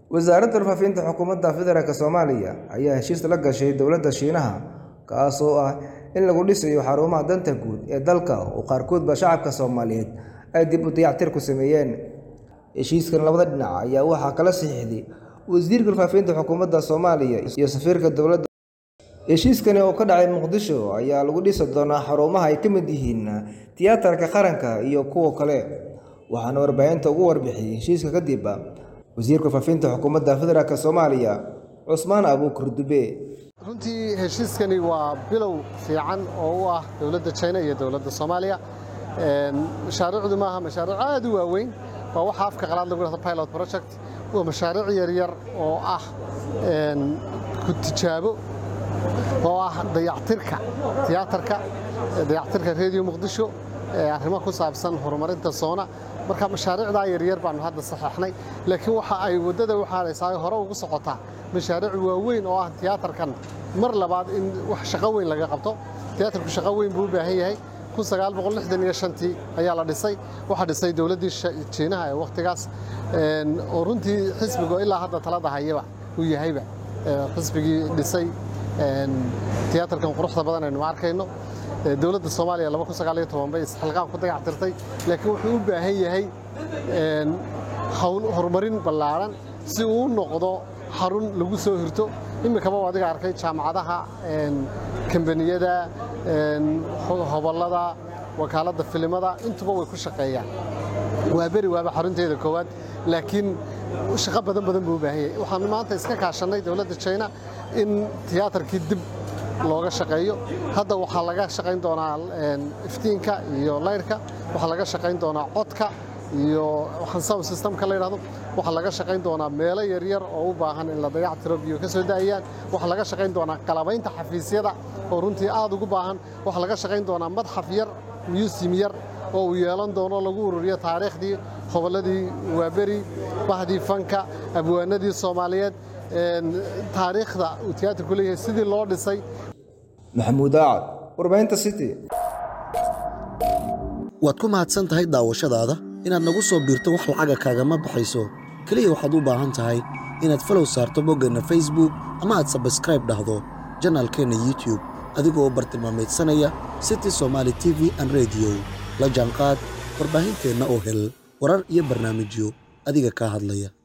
wasaaradda warfaafinta xukuumadda federaalk soomaaliya ayaa heshiis la gashay dowladda shiinaha kaas oo ah in lagu dhisayo xarumaha danta guud ee dalka oo qaarkoodba shacabka soomaaliyeed ay dib u dayactir ku sameeyeen heshiiskan labada dhinac ayaa waxaa kala saxiixday wasiirka warfaafinta xukuumadda soomaaliya iyo safiirka dowladda heshiiskani oo ka dhacay muqdisho ayaa lagu dhisi doonaa xarumaha ay ka mid yihiin tiyaatarka qaranka iyo kuwa kale waxaana warbaahinta ugu warbixiyey heshiiska kadib wasiirka warfaafinta xukuumadda federaalk soomaaliya cusmaan abuukar dube runtii heshiiskani waa bilow fiican oo u ah dowladda china iyo dowladda soomaaliya mashaariicdu maaha mashaariic aad u waaweyn waa waxa afka qalaad lagu dhahdo pilot project waa mashaariic yaryar oo ah ku tijaabo oo ah dayactirka tiyaatarka dayactirka reediyo muqdisho arrimo ku saabsan horumarinta soona marka mashaariicdaa yaryar baanu hadda saxeexnay laakiin waxa ay waddada u xaaraysaa shaqo weyn laga qabto tiyaatarku shaqo weyn buu u baahan yahay tii ayaa la dhisay waxaa dhisay dowladdii jiinaha ee wakhtigaas oo runtii xisbigo ilaa hadda talada hayaba uu yahayba xisbigii dhisay tiyaatarkan quruxda badan aynu arkayno dowladda soomaaliya bay isxilqaan ku dayactirtay laakiin wuxuu u baahan yahay horumarin ballaaran si uu u noqdo xarun lagu soo hirto iminkaba adiga arkay jaamacadaha kambaniyada hobollada wakaaladda filimada intuba way ku shaqeeyaan waa beri waaba xarunteeda koowaad laakiin shaqo badan badan buu u baahan yahay waxaanu maanta iska kaashannay dowladda china in tiyaatarkii dib looga shaqeeyo hadda waxaa laga shaqayn doonaa iftiinka iyo layrka waxaa laga shaqayn doonaa codka iyo waxaan sound systemka la yidhahdo waxaa laga shaqayn doonaa meelo yaryar oo u baahan in la dayactiro biyo ka soo daayaan waxaa laga shaqayn doonaa qalabaynta xafiisyada oo runtii aad ugu baahan waxaa laga shaqayn doonaa madxaf yar museum yar oo uu yeelan doono lagu ururiyo taariikhdii hobolladii waaberi bahdii fanka abwaanadii soomaaliyeed taariikhda uu tiyaatarku leeyahay sidii loo dhisay maxamuud aacad warbaahinta city waad ku mahadsan tahay daawashadaada inaad nagu soo biirto wax lacaga kaagama baxayso keliya waxaad u baahan tahay inaad falow saarto boggeenna facebook ama aad sabskraib dhahdo janaalkeenna youtube adigoo bartilmaamaydsanaya city somaali t v an rediyo la jaanqaad warbaahinteenna oo hel warar iyo barnaamijyo adiga kaa hadlaya